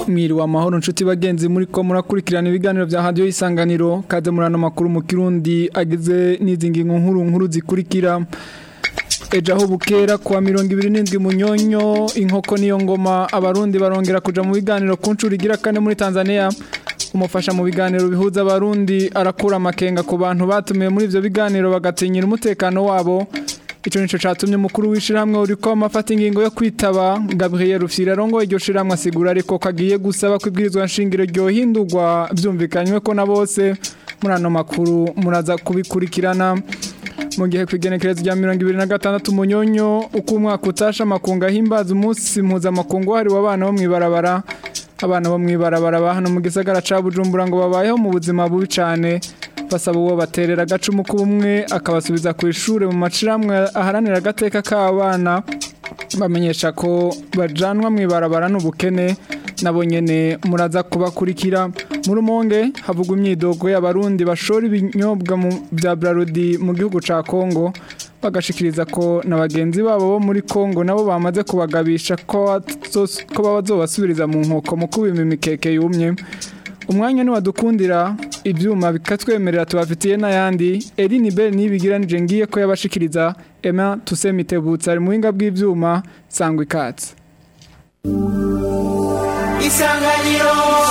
mwiriwe amahoro nshuti bagenzi muri ko murakurikirana ibiganiro bya radio isanganiro kaze murano makuru mu kirundi ageze n'izi ngingo nkuru nkuru zikurikira ejo aho bukera kuwa mirongo ibiri n'indwi munyonyo inkoko niyo ngoma abarundi barongera kuja mu biganiro ku nshuro igira kane muri tanzania umufasha mu biganiro bihuza abarundi arakura amakenga ku bantu batumiwe muri ivyo biganiro bagatinyira umutekano wabo Ico nico catumye umukuru w'ishiramwe uriko amafata ingingo yo kwitaba Gabriel Rufyira rongo iryo shiramwe asigura ariko kagiye gusaba kwibwirizwa nshingiro ryo hindurwa byumvikanywe ko na bose muri ano makuru muraza kubikurikirana mu gihe kwigenekereza rya mirongo ibiri na gatandatu munyonyo uko umwaka utasha amakunga ahimbaza umunsi mpuzamakungu wahariwe abana bo mw'ibarabara abana bo mw'ibarabara ba hano mu gisagara ca bujumbura ngo babayeho mu buzima bubi cane basaba uwo baterera agacumu k'ubumwe akabasubiza ku ishure mu maciramwe aharanira agateka k'abana bamenyesha ko bajanwa mw'ibarabara n'ubukene nabo nyene muraza kubakurikira mu rumonge havugwa imyidogo y'abarundi bashora ibinyobwa bya Brarudi mu gihugu ca Kongo bagashikiriza ko na bagenzi babo bo muri Kongo nabo bamaze kubagabisha ko ko bazobasubiriza mu nkoko mu kubima imikeke yumye umwanya ni wadukundira ibyuma bikatwemerera tubafitiye n'ayandi Eline Bell nibigiranije ngiye ko yabashikiriza Emma Tusemitebutsa ari mu winga bw'ivyuma sangwa ikatse Isanganiro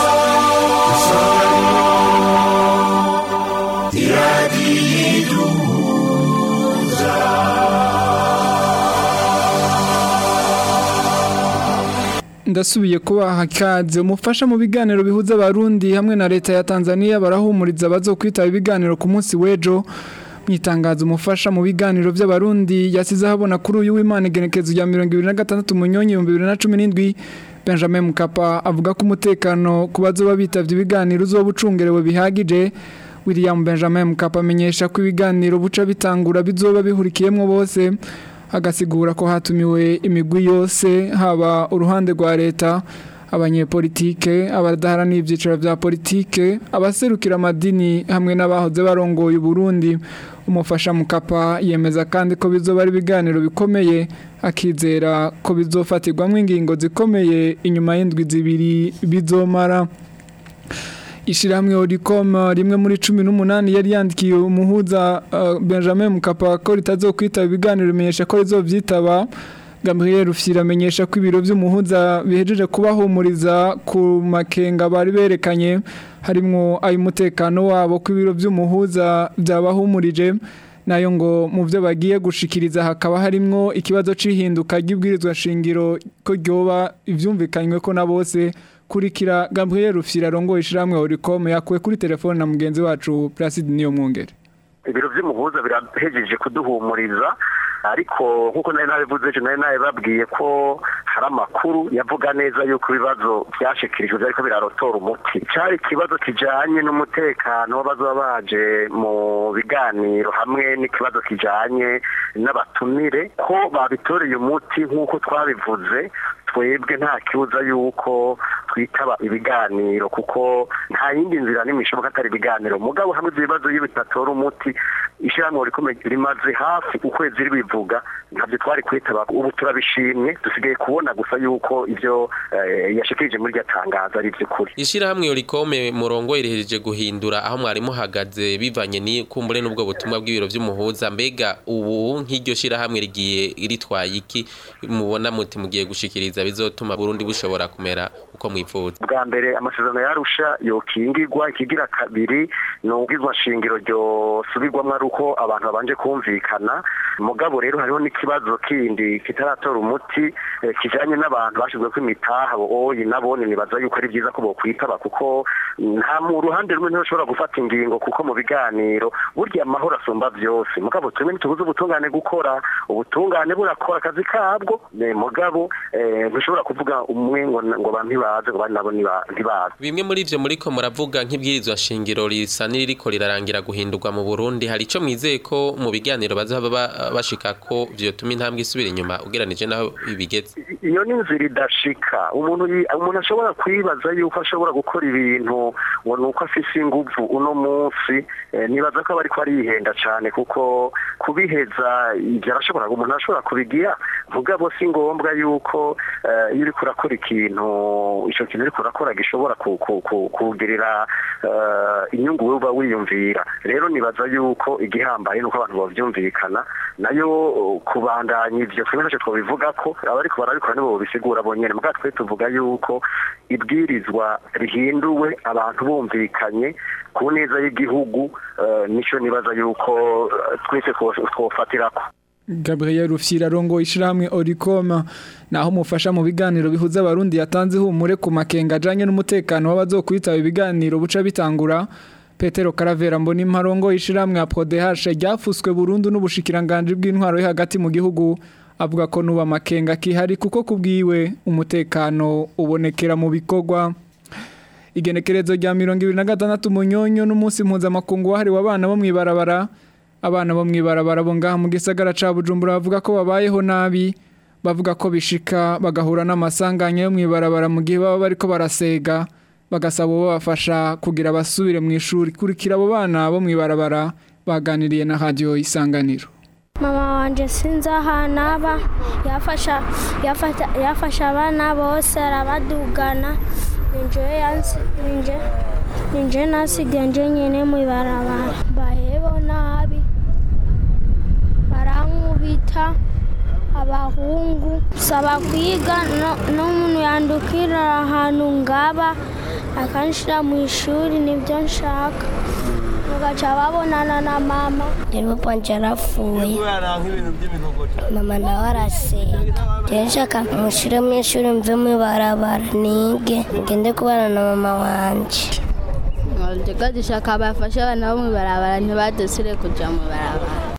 ndasubiye kubaha ikaze umufasha mu biganiro bihuza abarundi hamwe na leta ya Tanzania barahumuriza bazokwitaba ibiganiro ku munsi w'ejo mwitangazo umufasha mu biganiro by'abarundi yasize habona kuri uyu w'Imana igenekezo rya 2026 munyonyi 2017 Benjamin Mkapa avuga ko umutekano ku bazoba bitavye ibiganiro uzoba ucungerewe bihagije William Benjamin Mkapa amenyesha ko ibiganiro buca bitangura bizoba bihurikiyemwo bose agasigura ko hatumiwe imigwi yose haba uruhande rwa leta abanyepolitike abadaharanira ibyiciro bya politike abaserukira amadini hamwe n'abahoze barongoye Burundi umufasha mukapa yemeza kandi ko bizoba ari ibiganiro bikomeye akizera ko bizofatirwamo ingingo zikomeye inyuma y'indwi zibiri bizomara ishiramwe Oricom rimwe muri 18 yari yandikiye umuhuza uh, Benjamin Mkapa ko ritazokwitaba ibiganiro bimenyesha ko rizovyitaba Gabriel Rufyira amenyesha ko ibiro by'umuhuza bihejeje kubahumuriza ku makenga bari berekanye harimwo ay'umutekano wabo ku ibiro by'umuhuza byabahumurije nayo ngo mu byo bagiye gushikiriza hakaba harimwo ikibazo cy'ihinduka ry'ibwirizwa shingiro ko ryoba ivyumvikanywe ko na bose kurikira Gabriel Rufyira rongo ishiramwe Oricom yakuwe kuri telefone na mugenzi wacu Placide Niyo Mwungere ibiro by'umuhuza birahejeje kuduhumuriza ariko nk'uko nari nabivuze ejo nari nabibabwiye ko hari amakuru yavuga neza yuko ibibazo byashikirijwe ariko birarotora umuti cyari ikibazo kijanye n'umutekano w'abazoba baje mu biganiro hamwe n'ikibazo kijanye n'abatumire ko babitoreye umuti nk'uko twabivuze twebwe nta kibuza yuko twitaba ibiganiro kuko nta yindi nzira n'imwe ishoboka atari ibiganiro mugabo hamwe ibyo bibazo iyo bitatora umuti ishyirahamwe rikomeye rimaze hafi ukwezi ribivuga ntabyo twari kwitaba ubu turabishimye dusigaye kubona gusa yuko ibyo yashikirije muri iryo tangazo ari iby'ukuri ishyirahamwe rikome murongo rihejeje guhindura aho mwari muhagaze bivanye n'ikumbure n'ubwo butumwa bw'ibiro by'umuhuza mbega ubu nk'iryo shyirahamwe rigiye ritwaye iki mubona muti mugiye gushikiriza bizotuma Burundi bushobora kumera uko mwifuza bwa mbere amasezerano yarusha yokingirwa ikigira kabiri ni ubwizwa shingiro ryo subirwamo ari uko abantu babanje kumvikana mugabo rero hariho n'ikibazo kindi kitaratora umuti kijanye n'abantu bashizwe ko imitaha oyi nabo nibaza yuko ari byiza ko bokwitaba kuko nta mu ruhande rumwe ntibashobora gufata ingingo kuko mu biganiro burya amahoro asumba byose mugabo twebwe ntitubuze ubutungane gukora ubutungane burakora akazi kabwo mugabo ntushobora kuvuga umwe ngo ngo ntibaze ngo nabo ntibaze bimwe muri ivyo muriko muravuga nk'ibwirizwa shingiro risa n'iriko rirarangira guhindurwa mu Burundi hari ico ico mwizeye ko mu biganiro bazaba ba- bashika ko vyotuma intambwe isubira inyuma ugeranije naho ibigeze iyo ni inzira idashika umuntu yi- umuntu ashobora kwibaza yuko ashobora gukora ibintu ngo ni uko afise inguvu uno munsi eh, nibaza ko aba ariko arihenda cyane kuko kubiheza ibyo arashobora umuntu arashobora kubigira mugabo si ngombwa yuko eh, iyo uriko urakora ikintu ico kintu uriko urakora gishobora ku- ku- ku- kugirira eh, inyungu wowe uba wiyumvira rero nibaza yuko igihambaye nuko abantu bavyumvikana nayo uh, kubandanya ivyo twebwe ntacyo twobivuga ko abariko barabikora nibo bisigura bonyene mugabo twe tuvuga yuko ibwirizwa rihinduwe abantu bumvikanye ku neza y'igihugu eh, nico nibaza yuko eh, twese two- twofatirako Gabriel Rufyira rongo ishirahamwe Oricom naho mufasha mu biganiro bihuza abarundi yatanze humure ku makenga ajanye n'umutekano w'abazokwitaba ibiganiro buca bitangura Petero Karavera mbona imparongo ishirahamwe APRODH ryafuswe burundu n'ubushikiranganje bw'intwaro yo hagati mu gihugu avuga ko nuba makenga kihari kuko kubwiwe umutekano ubonekera mu bikorwa igenekerezo rya mirongo ibiri na gatandatu munyonyo n'umunsi mpuzamakungu wahariwe abana bo mw'ibarabara abana bo mw'ibarabara bo ngaha mu gisagara ca bujumbura bavuga ko babayeho nabi bavuga ko bishika bagahura n'amasanganya yo mw'ibarabara mu gihe baba bariko barasega bagasaba uwo babafasha kugira basubire mu ishuri kurikira abo bana bo mw'ibarabara baganiriye na radiyo isanganiro mama wanje sinzi ahantu aba yafasha yafata- yafasha abana bose arabadugana ninje yansi ninje ninje nasigaye nje nyene mu ibarabara bahebo nabi barankubita abahungu saba kwiga no- n'umuntu yandukira ahantu ngaba akanshira mu ishuri nibyo nshaka mugaca babonana na mama rero panje yarapfuye mama nawe arasenga rero nshaka mushyire mu ishuri mve mu ibarabara nige ngende kubana na mama wanje Ndega dushaka bafashe abana bo mu ibarabara ntibadusire kuja mu ibarabara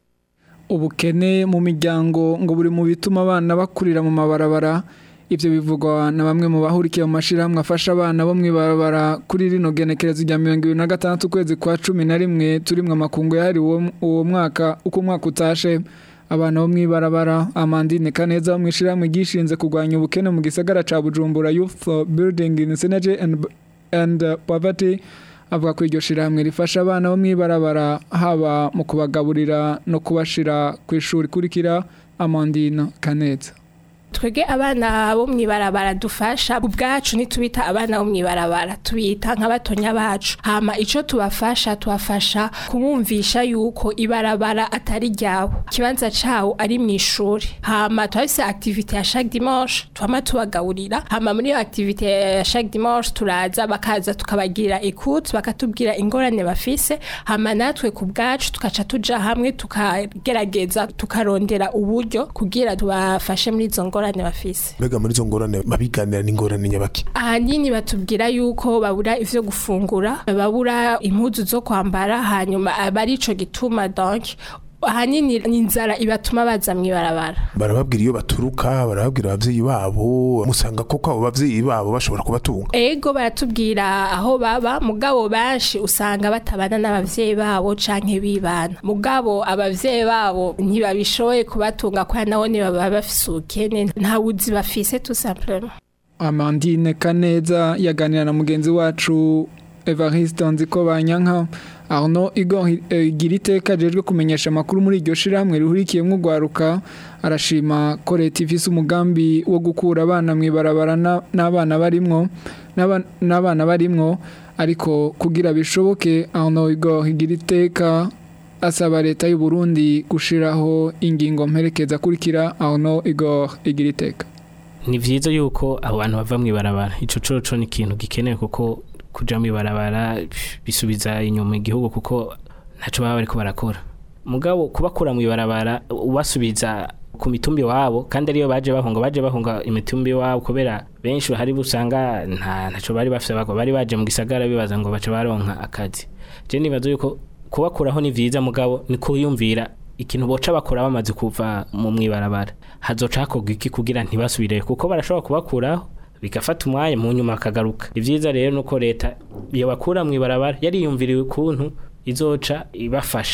ubukene mu miryango ngo buri mu bituma abana bakurira mu mabarabara ibyo bivugwa na bamwe mu bahurikiye mu mashyirahamwe afasha abana bo mu ibarabara kuri rino genekerezo rya mirongo ibiri na gatandatu ukwezi kwa cumi na rimwe turimwe amakungu yahariwe uwo- uwo mwaka uko umwaka utashe abana bo mu ibarabara amandine kaneza bo mu ishyirahamwe ryishinze kurwanya ubukene mu gisagara ca bujumbura youth for building in synergy and, and uh, poverty avuga ko iryo shirahamwe rifasha abana bo mu ibarabara haba mu kubagaburira no kubashira ku ishuri kurikira amandine kaneza twebwe abana bo mu ibarabara dufasha ubwacu ntitubita abana bo mu ibarabara tubita nk'abatonya bacu hama icyo tubafasha tubafasha kubumvisha yuko ibarabara atari ryabo ikibanza cawo ari mu ishuri hama turafise activite ya chaque dimanche twama tubagaburira hama muri iyo activite ya chaque dimanche turaza bakaza tukabagirira écoute bakatubwira ingorane bafise hama natwe ku bwacu tukaca tuja hamwe tukagerageza tukarondera uburyo kugira tubafashe muri izo ngorane bafise mbega muri izo ngorane babiganira n'ingorane nyabaki ahanini batubwira yuko babura ivyo gufungura babura impuzu zo kwambara hanyuma aba ari ico gituma donc ahanini ni inzara ibatuma baza mw'ibarabara barababwira iyo baturuka barababwira abavyeyi babo musanga koko abo bavyeyi babo bashobora kubatunga ego baratubwira aho baba mugabo benshi usanga batabana n'abavyeyi babo canke bibana mugabo abavyeyi babo ntibabishoboye kubatunga kwa naho ntibaba bafise ubukene nta buzi bafise tout simplement amandine kaneza yaganira na mugenzi wacu evariste nziko banyanka aho igo igira iteka ajejwe kumenyesha amakuru muri iryo shirahamwe rihurikiyemo urwaruka arashima ko leta ifise umugambi wo gukura abana mu ibarabara na- n'abana barimwo n'aba- n'abana barimwo ariko kugira bishoboke aho igo igira iteka asaba leta y'u Burundi gushiraho ingingo mperekeza akurikira aho igo igira iteka ni vyiza yuko abo bantu bava mw'ibarabara ico coco ni ikintu gikenewe kuko kuja mw'ibarabara pff, bisubiza inyuma igihugu kuko ntaco baba bariko barakora mugabo kubakura mw'ibarabara ubasubiza ku mitumbi wabo kandi ariyo baje bahunga baje bahunga imitumbi wabo kubera benshi hari busanga nta ntaco bari bafise bako bari baje mu gisagara bibaza ngo bace baronka akazi je nibaza yuko kubakuraho ni vyiza mugabo ni kuyumvira ikintu boca bakora bamaze kuva mu mwibarabara hazoca hakorwa iki kugira ntibasubire kuko barashobora kubakuraho bigafata umwanya mu nyuma akagaruka ni vyiza rero nuko leta iyo bakura mu ibarabara yariyumviriwe ukuntu izoca ibafasha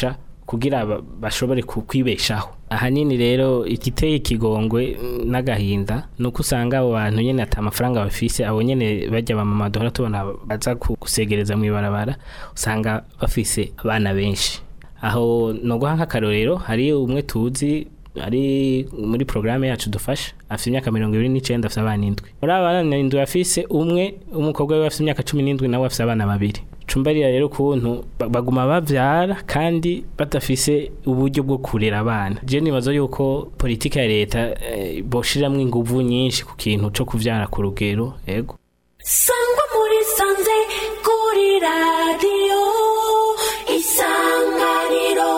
kugira ba- bashobore ku- kwibeshaho ahanini rero igiteye ikigongwe mm, n'agahinda ni uko usanga abo bantu nyene ata amafaranga bafise abo nyene bajya bamama duhora tubona baza ku- gusegereza mu ibarabara usanga bafise abana benshi aho no guha nk'akarorero hari umwe tuzi ari muri porogaramu yacu dufasha afite imyaka mirongo ibiri n'icyenda afite abana indwi muri aba bana indwi afise umwe umukobwa we afite imyaka cumi n'indwi nawe afite abana babiri cumbarira rero ukuntu ba- baguma bavyara kandi badafise uburyo bwo kurera abana je nibaza yuko politiki ya leta eh, boshiramwo inguvu nyinshi ku kintu co kuvyara ku rugero ego sangwa muri sanze kuri radiyo isanganiro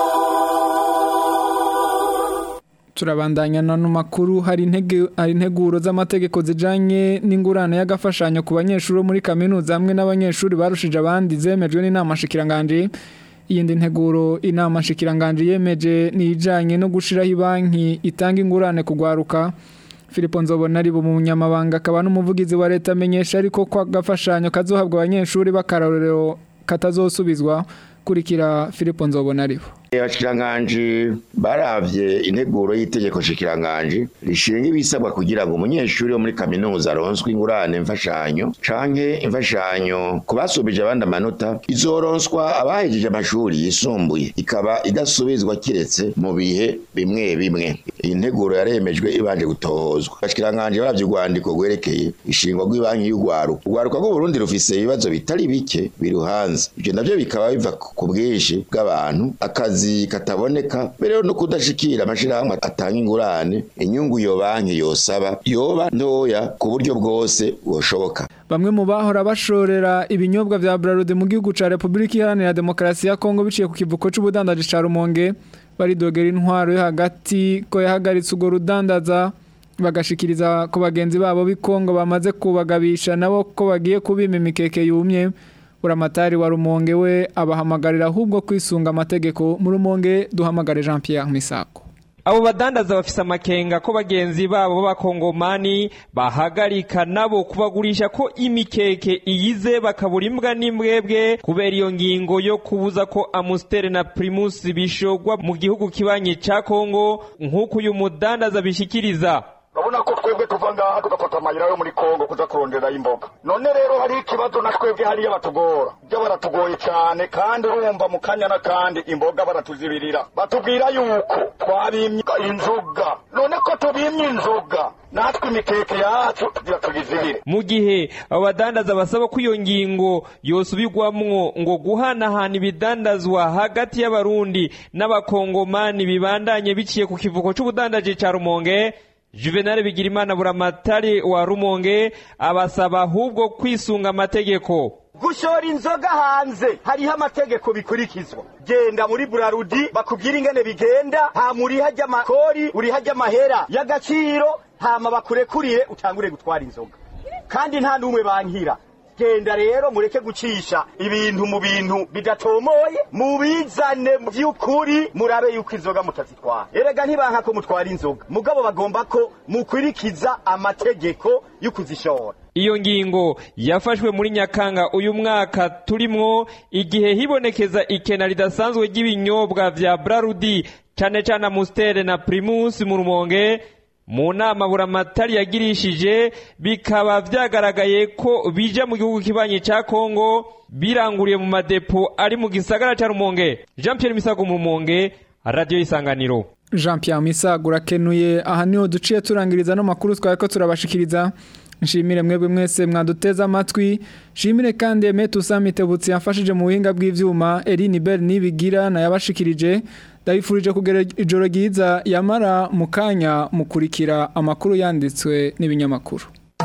turabandanya n'ano makuru hari intege hari integuro z'amategeko zijanye n'ingurane y'agafashanyo ku banyeshuri bo muri kaminuza hamwe n'abanyeshuri barushije abandi zemejwe n'inama nshikiranganje iyindi nteguro inama nshikiranganje yemeje ni ijanye no gushiraho banki itanga ingurane kugwaruka Filipo Nzobona ari mu munyamabanga akaba n'umuvugizi wa leta amenyesha ariko ko agafashanyo kazohabwa abanyeshuri bakarorero katazosubizwa kurikira Filipo Nzobona aribo abashikiranganji baravye integuro y'itegeko shikiranganji rishinga ibisabwa kugira ngo umunyeshuri wo muri kaminuza aronswe ingurane mfashanyo canke imfashanyo ku basubije abandi amanota izoronswa abahejeje amashuri yisumbuye ikaba idasubizwa kiretse mu bihe bimwe bimwe iyi nteguro yaremejwe ibanje gutohozwa abashikiranganji baravye urwandiko rwerekeye ishingwa rw'ibanki y'urwaruka urwaruka rw'uburundi rufise ibibazo bitari bike biruhanze ivyo navyo bikaba biva ku bwinshi bw'abantu akazi kataboneka mbere no kudashikira amashirahamwe atanga ingurane inyungu iyo banki yosaba yoba ntoya ku buryo bwose bwoshoboka Bamwe mu bahora bashorera ibinyobwa vya Bralode mu gihugu ca Republika Iharanira Demokarasi ya Kongo biciye ku kivuko c'ubudandaji ca Rumonge baridogera intwaro yo hagati ko yahagaritse urwo rudandaza bagashikiriza ku bagenzi babo b'i Kongo bamaze kubagabisha nabo ko bagiye kubima imikeke yumye buramatari wa Rumonge we abahamagarira ahubwo kwisunga amategeko mu Rumonge duhamagare Jean Pierre Misako abo badandaza bafise amakenga ko bagenzi babo b'abakongomani bahagarika nabo kubagurisha ko imikeke iyize bakabura imbwa n'imbwebwe kubera iyo ngingo yo kubuza ko amusiteri na primus bishogwa mu gihugu kibanyi ca kongo nk'uko uyu mudandaza bishikiriza urabona ko twebwe tuva ngaha tugafata amayira yo muri kongo kuza kuronderayo imboga none rero hari ikibazo na twebwe hariya batugora byo baratugoye cyane kandi urumva mu kanya n'akandi imboga baratuzibirira batubwira yuko twabimye inzoga none ko tubimye inzoga natwe imikeke yacu tugira tugizibire mu gihe abo badandaza basaba ko iyo ngingo yosubirwamwo ngo guhanahana ibidandazwa hagati y'abarundi n'abakongomani bibandanye biciye ku kivuko c'ubudandaji ca rumonge juvenal bigirimana buramatari wa rumonge abasaba ahubwo kwisunga amategeko gushora inzoga hanze hariho amategeko bikurikizwa genda muri burarudi bakubwira ingene bigenda nta muriha ry'amakori uriha ry'amahera y'agaciro hama bakurekurire utangure gutwara inzoga kandi nta n'umwe bankira genda rero mureke gucisha ibintu mu bintu bidatomoye mubizane mu by'ukuri murabe yuko inzoga mutazitwara erega ntibanka ko mutwara inzoga mugabo bagomba ko mukwirikiza amategeko yo kuzishora iyo ngingo yafashwe muri nyakanga uyu mwaka turimwo igihe hibonekeza ikena ridasanzwe ry'ibinyobwa vya brarudi cane cane amustere na primus mu rumonge mu nama buramatari yagirishije bikaba vyagaragaye ko bija mu gihugu kibanyi ca kongo biranguriye mu madepo ari mu gisagara ca rumonge jean pierre misago mu rumonge radiyo y'isanganiro Jean Pierre Misago urakenuye aha niho duciye turangiriza no makuru twari ko turabashikiriza nshimire mwebwe mwese mwaduteze amatwi nshimire kandi Emetu Samitebutsi yafashije mu buhinga bw'ivyuma Eline Bell nibigira na yabashikirije ndabifurije kugera ijoro ryiza yamara mu kanya mukurikira amakuru yanditswe n'ibinyamakuru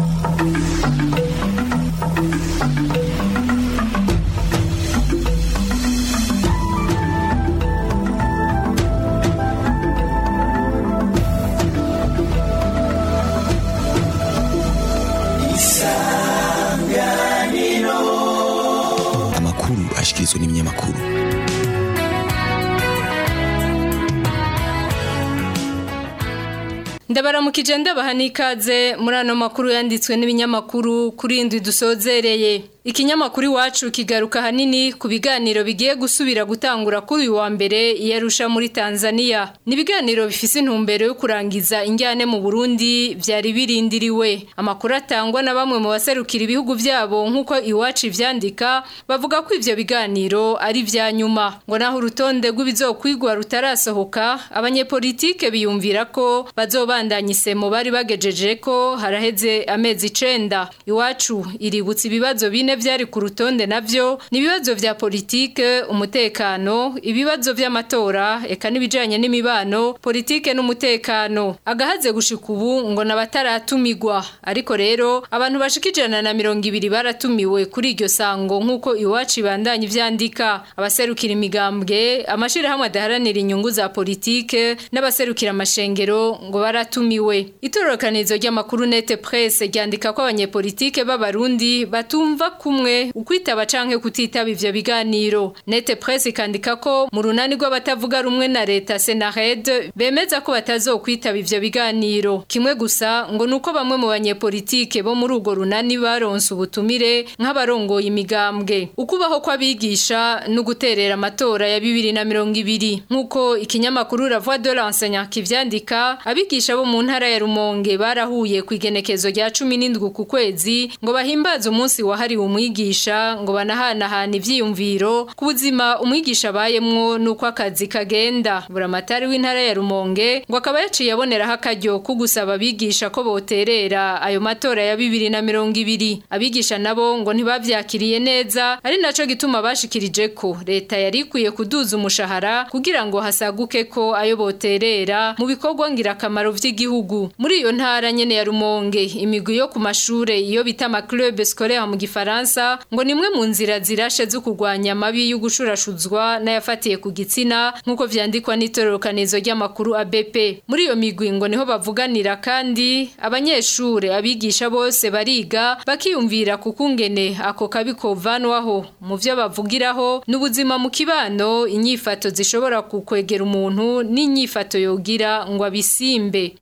amakuru ashikirizwa n'ibinyamakuru ndabaramukije ndabaha n'ikaze muri ano makuru yanditswe n'ibinyamakuru kuri indwi dusozereye ikinyamakuru iwacu kigaruka hanini ku biganiro bigiye gusubira gutangura kuri uyu wa mbere iyarusha muri Tanzania ni ibiganiro bifise intumbero yo kurangiza injyane mu Burundi byari birindiriwe amakuru atangwa na bamwe mu baserukira ibihugu byabo nk'uko iwacu ivyandika bavuga ko ivyo biganiro ari vya nyuma ngo naho urutonde rw'ibizokwigwa rutarasohoka abanyepolitike biyumvira ko bazobandanya isemo bari bagejeje ko haraheze amezi icenda iwacu iributsa ibibazo bine vyari ku rutonde navyo ni ibibazo vya politike umutekano ibibazo vy'amatora eka n'ibijanye n'imibano politike n'umutekano agahaze gushika ubu ngo nabataratumigwa ariko rero abantu bashika ijana na mirongo ibiri baratumiwe kuri iryo sango nk'uko iwacu ibandanya ivyandika abaserukira imigambwe amashirahamwe adaharanira inyungu za politike n'abaserukira amashengero ngo baratumiwe itororokanizo ry'amakuru nete presse ryandika ko abanyepolitike b'abarundi batumva kumwe ukwitaba canke kutitaba ivyo biganiro nete presse ikandika ko mu runani rw'abatavuga rumwe na leta Senared bemeza ko batazokwitaba ivyo biganiro kimwe gusa ngo nuko bamwe mu banyepolitike bo muri urwo runani baronse ubutumire nk'abarongoye imigambwe ukubaho kw'abigisha no guterera amatora ya bibiri na mirongo ibiri nk'uko ikinyamakuru la voix de l'enseignant kivyandika abigisha bo mu ntara ya Rumonge barahuye ku igenekezo rya cumi n'indwi ku kwezi ngo bahimbaze umunsi wahariwe umwigisha ngo banahanahana ivyiyumviro ku buzima umwigisha abayemwo nuko akazi kagenda buramatari w'intara ya Rumonge ngo akaba yaciye aboneraho akaryo ko gusaba abigisha ko boterera ayo matora ya bibiri na mirongo ibiri abigisha nabo ngo ntibavyakiriye neza ari naco gituma bashikirije ko leta yari ikwiye kuduza umushahara kugira ngo hasaguke ko ayo boterera mu bikorwa ngirakamaro vy'igihugu muri iyo ntara nyene ya Rumonge imigwi yo ku mashure iyo bita ama club scolaire mu gifaransa ngo nimwe mu nzira zirashe zo kurwanya amabi y'ugushurashuzwa n'ayafatiye ku gitsina nk'uko vyandikwa n'itororokanizo ry'amakuru ABP muri iyo migwi ngo niho bavuganira kandi abanyeshure abigisha bose bariga bakiyumvira kukungene ako kabi kovanwaho mu vyo bavugiraho n'ubuzima mu kibano inyifato zishobora kukwegera umuntu n'inyifato yogira ngo abisimbe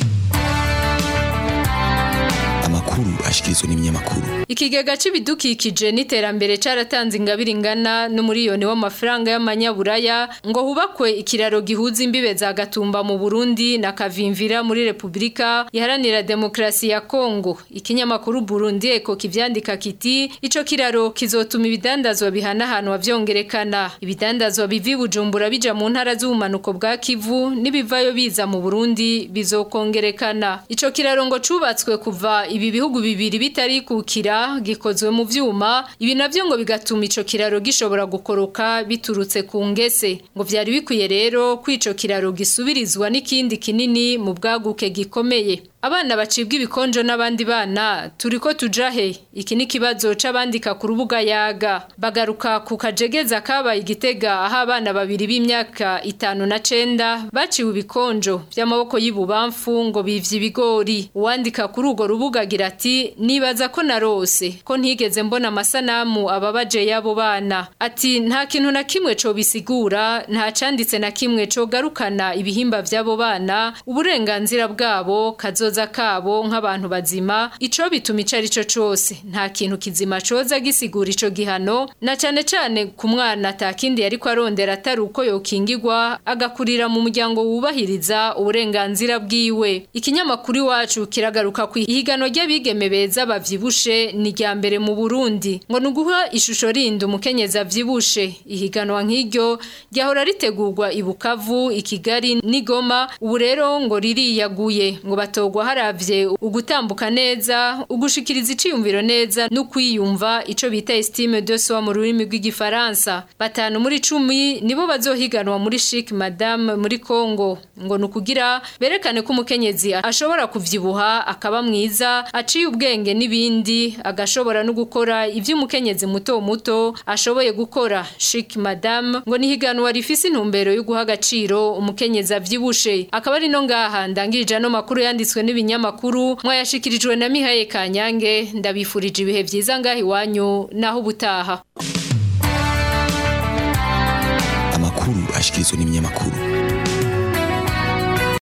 amakuru ashikirizwa n'ibinyamakuru Ikigega c'ibidukikije n'iterambere caratanze ingabire ingana n'umuriyoni w'amafaranga y'amanyaburaya ngo hubakwe ikiraro gihuza imbibe za Gatumba mu Burundi na Kavimvira muri Republika Iharanira Demokrasi ya Kongo. Ikinyamakuru Burundi Eko kivyandika kiti ico kiraro kizotuma ibidandazwa bihanahanwa vyongerekana. Ibidandazwa bivi Bujumbura bija mu ntara z'ubumanuko bwa Kivu nibivayo biza mu Burundi bizokongerekana. Ico kiraro ngo cubatswe kuva ibi bihugu bibiri bitari kukira gikozwe mu vyuma ibi navyo ngo bigatuma ico kiraro gishobora gukoroka biturutse ku ngese ngo vyari bikwiye rero kwico kiraro gisubirizwa n'ikindi kinini mu bwaguke gikomeye Abana bacibwa ibikonjo n'abandi bana turiko tujahe iki ni kibazo c'abandika ku rubuga yaga bagaruka ku kajegeza kabaye igitega aho abana babiri b'imyaka itanu na cenda baciwe ibikonjo vy'amaboko y'ibubamfu ngo bivye ibigori uwandika kuri urwo rubuga agira ati nibaza ko narose ko ntigeze mbona amasanamu ababaje y'abo bana ati nta kintu na kimwe co bisigura nta canditse na kimwe co garukana ibihimba vy'abo bana uburenganzira bwabo kazo kazoza kabo nk'abantu bazima ico bituma icari co cose nta kintu kizima coza gisigura ico gihano na cane cane ku mwana atakindi yariko arondera atari uko yokingirwa agakurira mu muryango wubahiriza uburenganzira bwiwe ikinyamakuru iwacu kiragaruka ku ihiganwa ry'abigeme beza bavyibushe ni rya mbere mu Burundi ngo nuguha ishusho rindi umukenyezi avyibushe ihiganwa nk'iryo ryahora ritegurwa i Bukavu i Kigali n'Igoma ubu rero ngo ririyaguye ngo batogwa haravye ugutambuka neza ugushikiriza iciyumviro neza no kwiyumva ico bita estime de soi mu rurimi rw'igifaransa batanu muri cumi nibo bazohiganwa muri chic madame muri Congo ngo nukugira berekane ko umukenyezi ashobora kuvyibuha akaba mwiza aciye ubwenge n'ibindi agashobora no gukora ivyo umukenyezi muto muto ashoboye gukora chic madame ngo nihiganwa rifise intumbero yo guha agaciro umukenyezi avyibushe akaba ari no ngaha ndangirije no makuru yanditswe n'ibinyamakuru mwayashikirijwe na Mihaye Kanyange ndabifurije ibihe vyiza ngaho iwanyu naho ubutaha amakuru ashikirizwa n'ibinyamakuru